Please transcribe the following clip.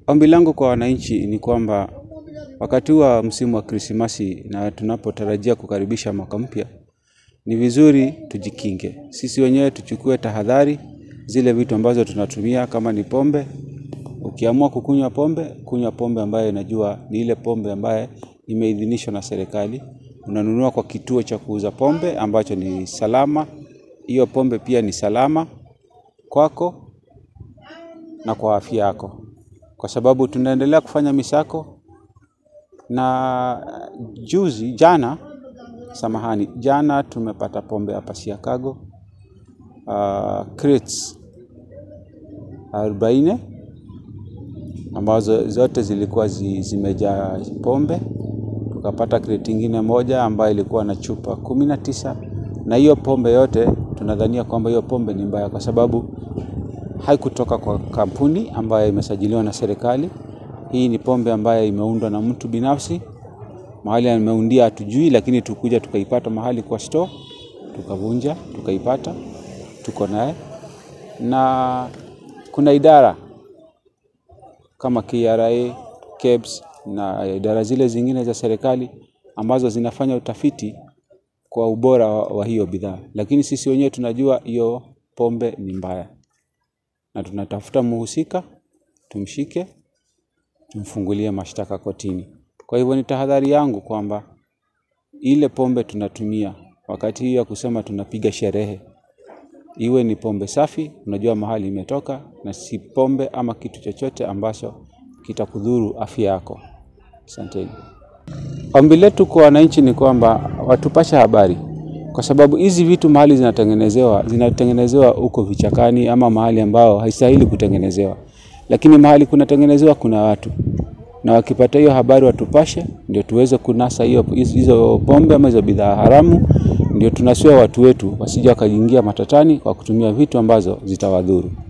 Ombi langu kwa wananchi ni kwamba wakati wa msimu wa Krismasi na tunapotarajia kukaribisha mwaka mpya, ni vizuri tujikinge. Sisi wenyewe tuchukue tahadhari, zile vitu ambazo tunatumia kama ni pombe. Ukiamua kukunywa pombe, kunywa pombe ambayo inajua ni ile pombe ambaye imeidhinishwa na serikali. Unanunua kwa kituo cha kuuza pombe ambacho ni salama. Hiyo pombe pia ni salama kwako na kwa afya yako. Kwa sababu tunaendelea kufanya misako na juzi jana, samahani, jana tumepata pombe hapa Siakago uh, crates arobaini ambazo zote zilikuwa zi, zimejaa pombe. Tukapata crate ingine moja ambayo ilikuwa na chupa kumi na tisa na hiyo pombe yote tunadhania kwamba hiyo pombe ni mbaya kwa sababu haikutoka kwa kampuni ambayo imesajiliwa na serikali. Hii ni pombe ambayo imeundwa na mtu binafsi, mahali ameundia hatujui, lakini tukuja tukaipata mahali kwa store, tukavunja, tukaipata, tuko naye. Na kuna idara kama KRA, KEBS na idara zile zingine za serikali ambazo zinafanya utafiti kwa ubora wa, wa hiyo bidhaa, lakini sisi wenyewe tunajua hiyo pombe ni mbaya na tunatafuta muhusika, tumshike, tumfungulie mashtaka kotini. Kwa hivyo ni tahadhari yangu kwamba ile pombe tunatumia wakati hii ya kusema tunapiga sherehe, iwe ni pombe safi, unajua mahali imetoka, na si pombe ama kitu chochote ambacho kitakudhuru afya yako. Asanteni. Ombi letu kwa wananchi ni kwamba watupashe habari, kwa sababu hizi vitu mahali zinatengenezewa zinatengenezewa huko vichakani ama mahali ambao haistahili kutengenezewa, lakini mahali kunatengenezewa kuna watu, na wakipata hiyo habari watupashe, ndio tuweze kunasa hiyo hizo pombe ama hizo bidhaa haramu, ndio tunasua watu wetu wasije wakaingia matatani kwa kutumia vitu ambazo zitawadhuru.